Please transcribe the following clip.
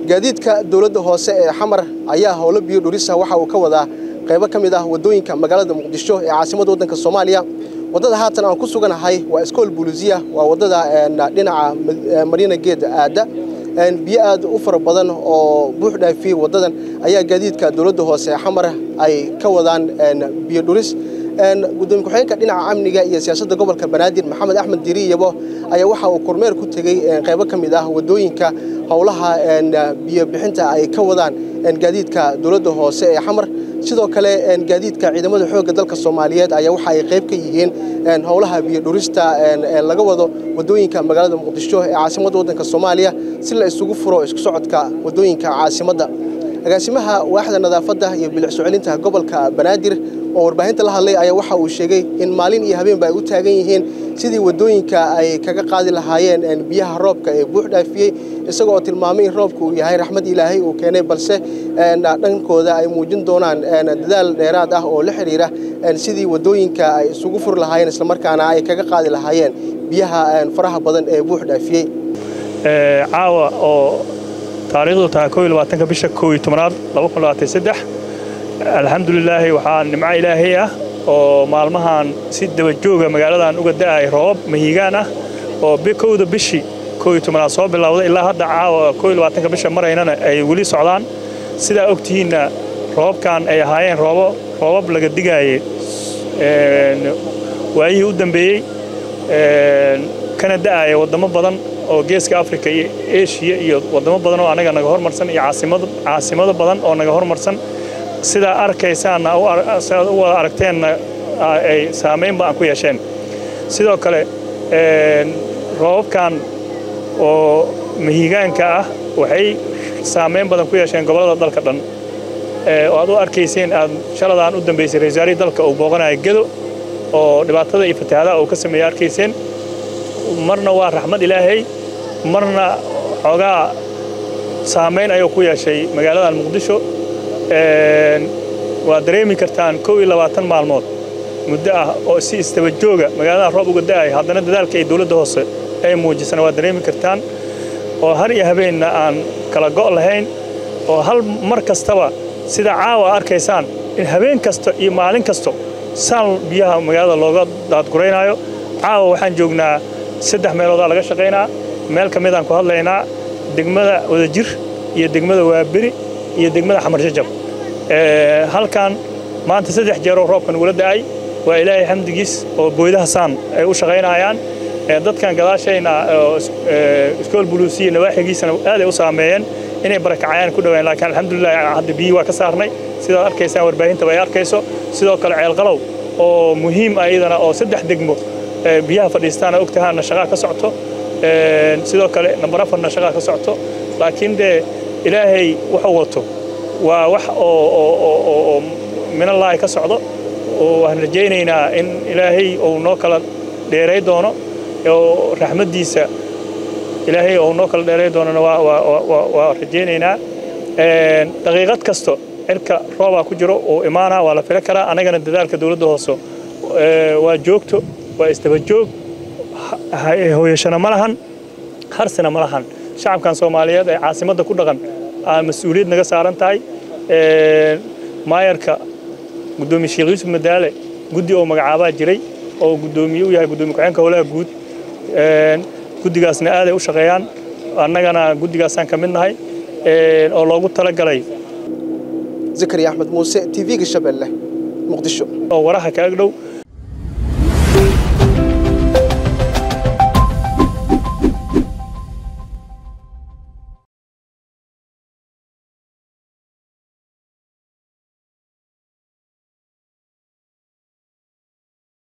gaadiidka dowladda hoose ee xamar ayaa howlo biyo dhurisa waxa uu ka wadaa qaybo ka mid ah waddooyinka magaalada muqdisho ee caasimadda waddanka soomaaliya waddada haatan aan ku suganahay waa iskool buluusiya waa waddada dhinaca mariina geed aadda biyo aad u fara badan oo buux dhaafiyey waddadan ayaa gaadiidka dowladda hoose ee xamar ay ka wadaan biyo dhuris gudoomiye ku-xigeenka dhinaca amniga iyo siyaasadda gobolka banaadir maxamed axmed diiriyabo ayaa waxa uu kormeer ku tegey qaybo ka mid ah waddooyinka howlaha biyo bixinta ay ka wadaan gaadiidka dowladda hoose ee xamar sidoo kale gaadiidka ciidamada xoogga dalka soomaaliyeed ayaa waxa ay qayb ka yihiin howlaha biyo dhurista ee laga wado waddooyinka magaalada muqdisho ee caasimadda waddanka soomaaliya si la isugu furo isku socodka waddooyinka caasimadda agaasimaha waaxda nadaafadda iyo bilic soo-celinta gobolka banaadir oo warbaahinta la hadlay ayaa waxa uu sheegay in maalin iyo habeenba ay u taagan yihiin sidii waddooyinka ay kaga qaadi lahaayeen biyaha roobka ee buux dhaafiyey isagoo tilmaamay in roobka uu yahay raxmad ilaahay uu keenay balse dhankooda ay muujin doonaan dadaal dheeraad ah oo la xidhiira sidii waddooyinka ay isugu furi lahaayeen islamarkaana ay kaga qaadi lahaayeen biyaha faraha badan ee buux dhaafiyey caawa oo taariikhdu tahay koo iyo labaatanka bisha koo iyo tobnaad laba kun labaatan saddex alxamdulilaahi waxaa nimco ilaahay ah oo maalmahan si dabajooga magaaladan uga da'ay roobab mahiigaan ah oo kowda bishii koo iyo tobnaad soo bilowday ilaa hadda caawa koo iyo labaatanka bisha maraynana ay weli socdaan sidaa og tihiinna roobabkan ay ahaayeen roobo roobab laga digaayey waayihii u dambeeyey kana da'aya waddamo badan oo geeska afrika iyo eshiya iyo waddamo badan oo anaga naga hormarsan iyo caasimado badan oo naga hormarsan sidaa arkaysaanna sidaad u wada aragteenna ay saamaynba aan ku yeesheen sidoo kale roobabkan oo mahiigaanka ah waxay saamayn badan ku yeesheen gobollada dalka dhan oo aad u arkayseen aad shaladaan u dambaysay ra-isul wasaarihii dalka uu booqanaya gedo oo dhibaatada iyo fatahaadaha uu ka sameeyey arkayseen marna waa raxmad ilaahay marna xoogaa saamayn ayuu ku yeeshay magaaladan muqdisho waa dareemi kartaan kow iyo labaatan maalmood muddo ah oo si istaba jooga magaaladan roob uga da'ay haddana dadaalka ay dowladda hoose ay muujisana waa dareemi kartaan oo har iyo habeenna aan kala go' lahayn oo hal mar kastaba sida caawa arkaysaan in habeen kasta iyo maalin kasto saan biyaha magaalada looga daadguraynaayo caawa waxaan joognaa saddex meeloodaa laga shaqaynaa meel ka midaan ku hadlaynaa degmada wadajir iyo degmada waaberi iyo degmada xamar jajab halkan maanta saddex jeeroo roobka nagula da'ay waa ilaahay xamdigiis oo booydaha saan ay u shaqaynayaan dadkan gadaashayna iskool buluusiya nawaaxigiisana aaday u saameeyeen inay barakacayaan ku dhawaan laakiin alxamdulilah hadda biyii waa ka saarnay sidaad arkaysaan warbaahintaba ay arkayso sidoo kale ceelqalow oo muhiim ah iyadana oo saddex degmo biyaha fadhiistaana ogtahaana shaqaa ka socto sidoo kale nambar afarna shaqaa ka socto laakiin dee ilaahay wuxuu wato waa wax oo minallaahi ka socdo oo waan rajaynaynaa in ilaahay uu noo kala dheeray doono oo raxmaddiisa ilaahay uu noo kala dheeray doonona waa rajaynaynaa daqiiqad kasto cirka roobaa ku jiro uu imaanaa waa la fili karaa annagana dadaalka dowladda hoose waa joogto waa isdaba joog hooyashana ma lahan harsina ma lahan shacabkan soomaaliyeed ee caasimadda ku dhaqan aa mas-uuliyad naga saaran tahay maayarka gudoomiye sheekh yuusuf madaale guddi oo magacaabaa jiray oo gudoomiye u yahay gudoomiye ku-xeenka howlaha guud guddigaasna aaday u shaqeeyaan annagana guddigaasaan ka mid nahay oo loogu talagalay zakariya axmed muuse t v-ga shabeelle muqdisho oo waraha ka agdhow